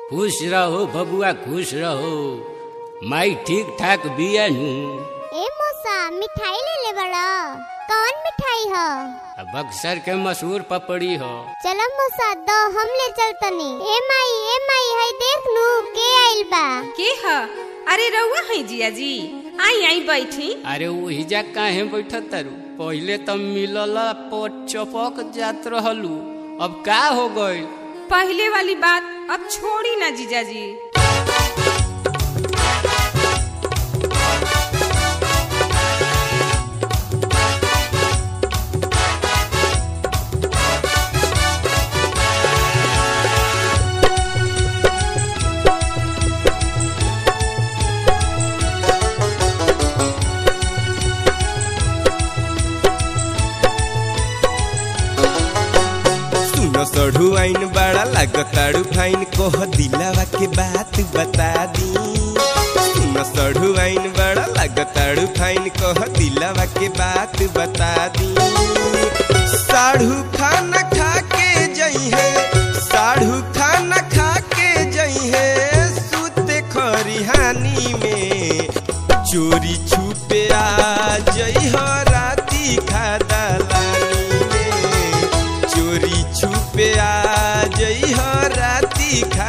खुश रहो बबुआ खुश रहो माई ठीक ठाक बिया नु ए मौसा मिठाई ले ले बड़ा कौन मिठाई ह बक्सर के मशहूर पपड़ी हो चलो मौसा दो हम ले चलतनी ए माई ए माई हई देख नू के आइल बा के ह अरे रउआ है जिया जी आई आई बैठी अरे वही जा काहे बैठत तारू पहिले तो मिलल पोट चपक जात रहलू अब का हो गइल पहले वाली बात अब छोड़ी ना जीजा जी सुनो सढ़ू आइन बड़ा लागताड़ू फाइन कोह दिलावा के बात बता दी सुनो सढ़ू आइन बड़ा लागताड़ू फाइन कोह दिलावा के बात बता दी साढ़ू खाना खा के जई है साढ़ू खाना खा के जई है सूते खरिहानी में चोरी छुपे आ जई हो राती खा दलानी में चोरी छुपे आ जई हो राती खा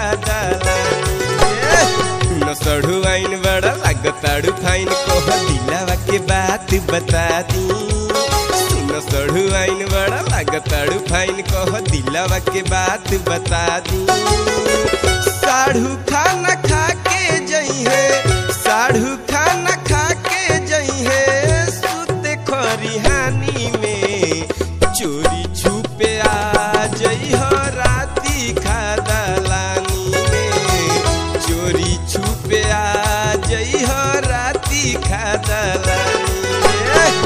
दलानी न सढ़ू आइन बड़ा लागताड़ू फाइन कोह दिलावा के बात बता दी न सढ़ू आइन बड़ा लागताड़ू फाइन कोह दिलावा के बात बता दी साढ़ू खाना खा के जई है साढ़ू खाना खा के जई है सुते खरिहानी में चोरी छुपे आ जई हो राती खा दलानी में चोरी छुपे आ जई हो राती खा दलानी में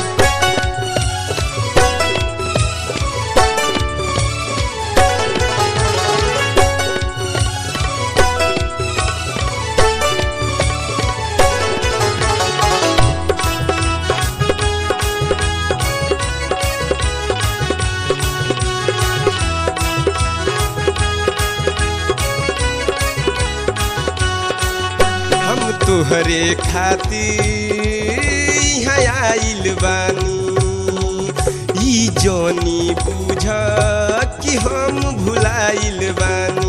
हम तुहरे खातिर यहाँ आइल बानी ई जोनी बुझ कि हम भुलाइल बानी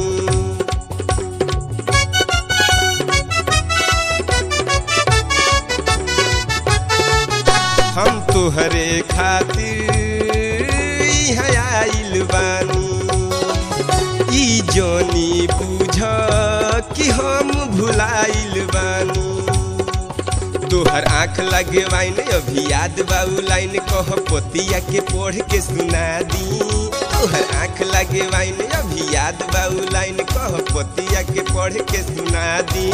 हम तुहरे खातिर यहाँ आइल बानी ई जोनी बुझ कि हम भुलाइल बानी तोहर आँख लगे वाइन अभी याद बाऊ लाइन कह पोतिया के पढ़ के सुना दी तोहर आँख लगे वाइन अभी याद बाऊ लाइन कह पोतिया के पढ़ के सुना दी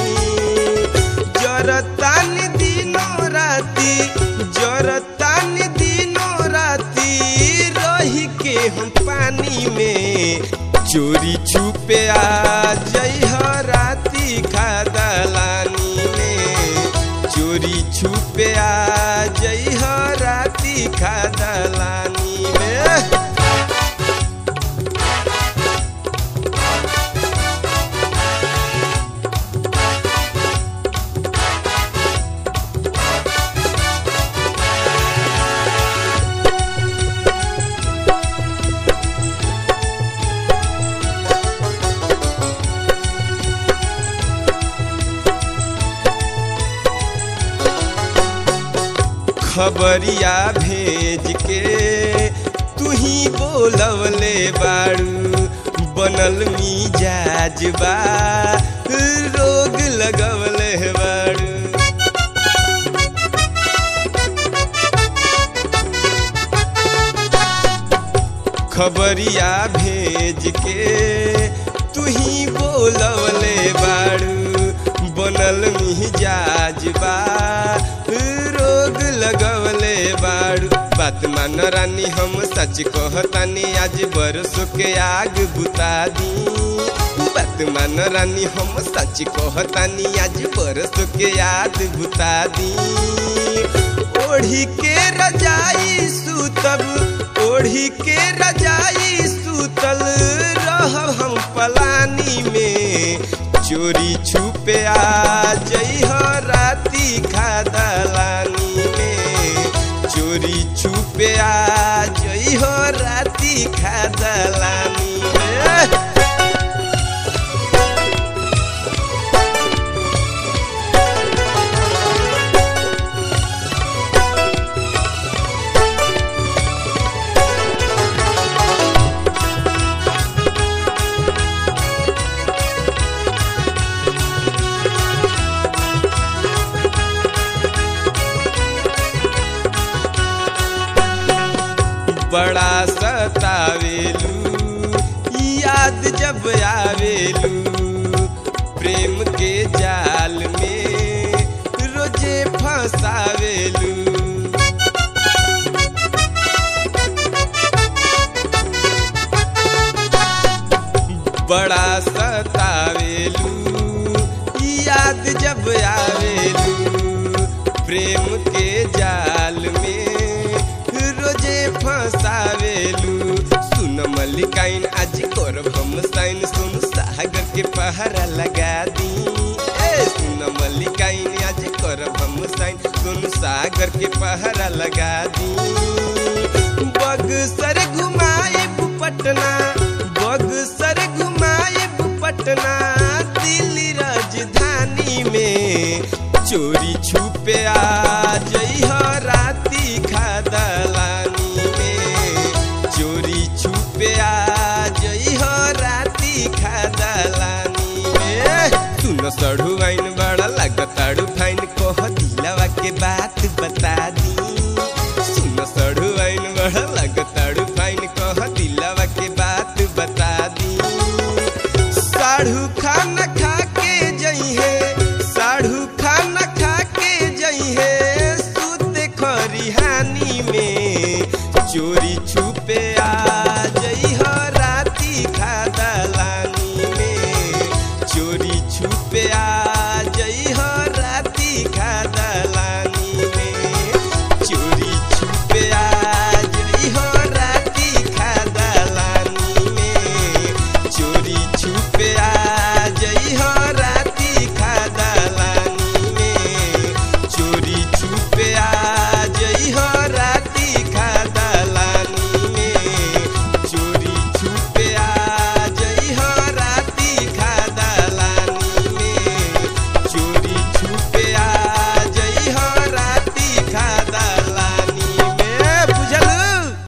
जरतान दिनों राती जरतान दिनों राती रही के हम पानी में चोरी छुपे आ जई हो राती खा दलानी में चोरी छुपे आ जई हो राती खा दलानी में खबरिया भेज के तू ही बोलवले बाड़ू बनल मिजाज बा रोग लगवले बाड़ू खबरिया भेज के तू ही बोलवले बाड़ू बनल मिजाज बा रोग लगवले बाड़ू बात मान रानी हम सच कहतानी आज बरसों के आग बुता दी बात मान रानी हम सच कहतानी आज बरसों के याद बुता दी ओढ़ी के रजाई सुतब ओढ़ी के रजाई सुतल रहब हम पलानी में राती खा दलानी में बड़ा सतावेलू याद जब आवेलू प्रेम के जाल में रोजे फंसावेलू बड़ा सतावेलू याद जब आवेलू प्रेम के जाल में रोजे फंसावेलू सुन मल्लिकाइन आज करब हम साइन सुन सागर के पहरा लगा दी ए सुन मल्लिकाइन आज करब हम साइन सुन सागर के पहरा लगा दी बगसर घुमाए पटना बगसर घुमाए पटना दिल्ली राजधानी में चोरी छुपे आ जइह राती खा दलानी में चोरी छुपे आ जइह राती खा दलानी में सुन सड़ू आइन बड़ा लगताड़ू फाइन कह दिलवा के बात बता दी सुन सड़ू आइन बड़ा लगताड़ू फाइन कह दिलवा के बात बता दी साढ़ू खाना खा के जइहे साढ़ू खाना खा के जइहे सूत खरिहानी में चोरी छुपे आ